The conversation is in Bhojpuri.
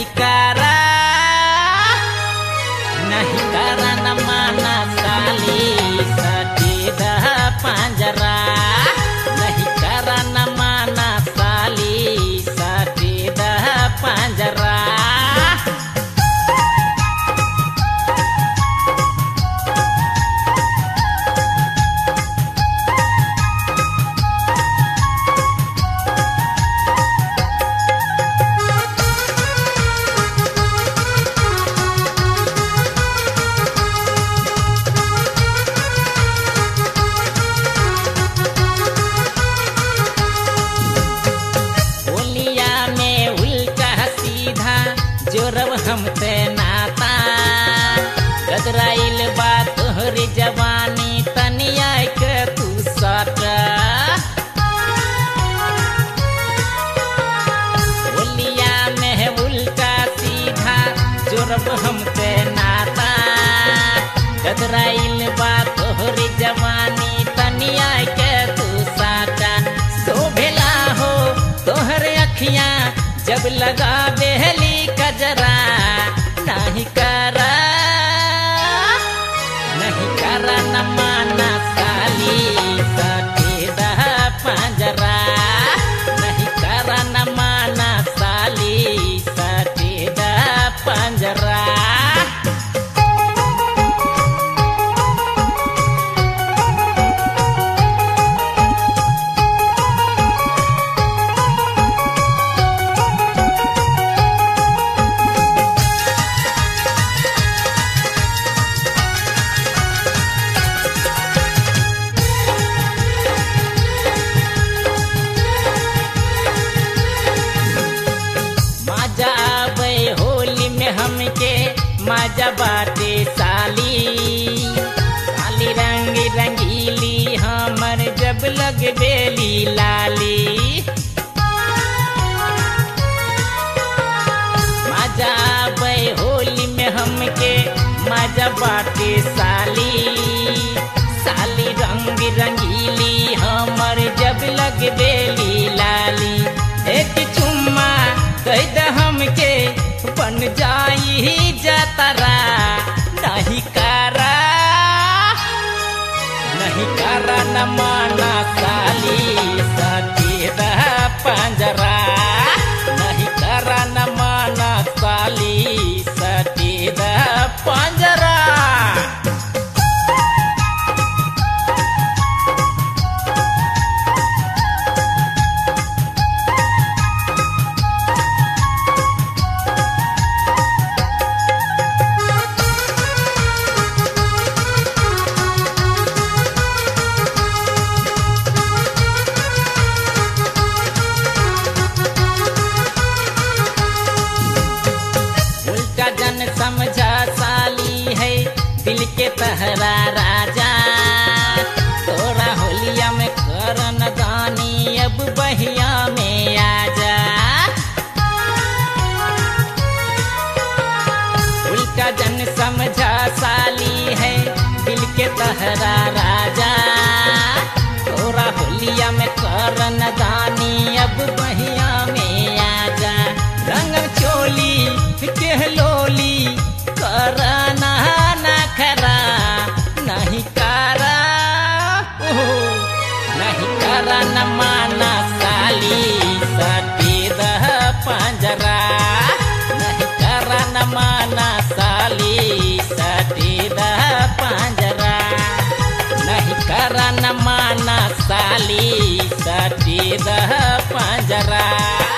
नहीं करा नहीं करा न माना साली सटी दह पंजरा नहीं करा न माना साली सटी दह पंजरा होलिया में उल्टा सीधा जोरब हम ते नाता गदराइल बा तोहरी जवानी तनिया के तू सट होलिया में उल्टा सीधा जोरब हम ते नाता गदराइल बा तोहरी जवानी तनिया के तू साटा शोभेला हो तोहर अखियां जब लगा बेहली कजरा नहीं करा नहीं करा न माना साली सटेदा पंजरा नहीं करा न माना साली सटेदा पंजरा मजा आवे होली में हमके मजा बाटे साली काली रंग रंगीली हमर जब लग बेली लाली मजा आवे होली में हमके मजा बाटे साली साली रंग रंगीली हमर जब लग बेली लाली एक चुम्मा कह द हमके बन जाई जतरा नहीं करा नहीं करा न माना साली सटेद पंजरा नहीं करा न माना साली सटेद पंजरा उल्टा जन समझा साली है दिल के तहरा राजा तोरा होलिया में करन दानी अब बहिया में आजा उल्टा जन समझा साली है दिल के तहरा राजा तोरा होलिया में करन दानी अब बहिया में आजा रंग चोली के लोली करना ना खरा नहीं करा ओहो, नहीं करा न माना साली सटेद पंजरा नहीं करा न माना साली सटेद पंजरा नहीं करा न माना साली सटेद पंजरा